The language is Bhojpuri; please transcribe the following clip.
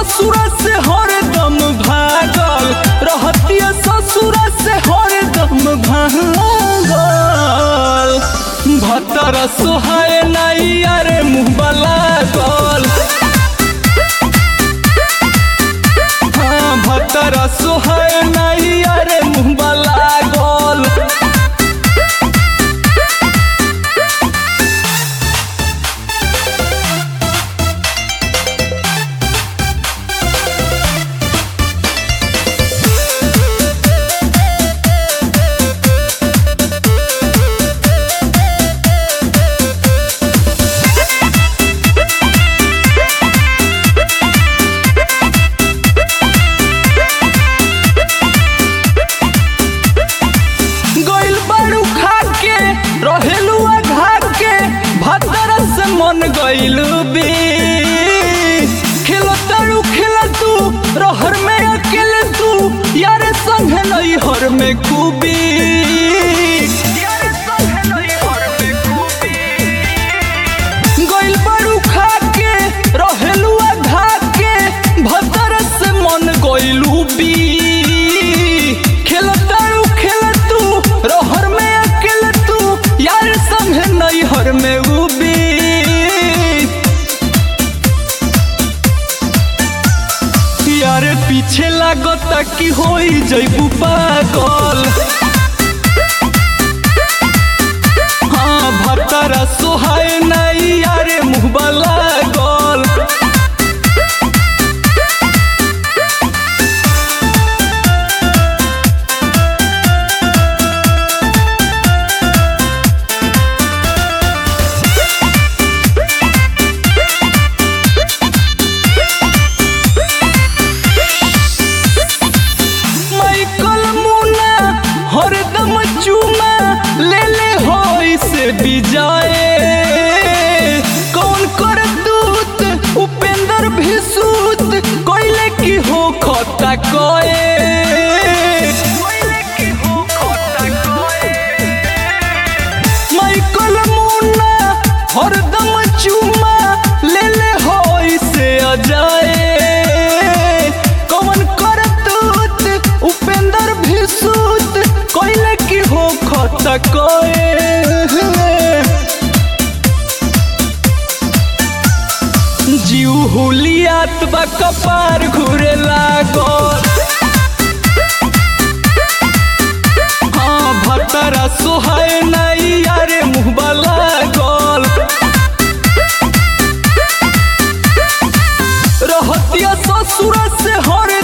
ससुर से हरदम भागल रहतिया ससुर से हरदम भागल भतर सोहाय नाई अरे मुँह लागल हाँ भतर सोहाय नाई अरे मुँह लागल गइल बाड़ू खा के रहेलू घा के भतर से मन गइल बे खेलो तारू खेला तू रहर में अकेले तू यार संग नहीं हर में खूबी गइल बाड़ू खा के रहेलू घा के भतर से मन गइलू बी खेल तारू खेल तू रहर में अकेले तू यार संग नहीं हर में उबी यार पीछे लागता कि होई जइबू पागल हाँ भतरा सोहाय नहीं यारे मुँह लागल माइकल मुना हरदम चूमा ले ले हो इसे बिजाए कौन कर दूत उपेंद्र भी सूत कोयले की हो खता कोए माइकल मुना हरदम चूमा ले ले हो इसे अजाए कौन कर दूत उपेंद्र भी सूत कोयले की हो खता कोए जीव हुलियात बा कपार घुरे लागल हाँ भतरा सोहाय नाई यारे मुँह लागल रहतिया ससुर से हर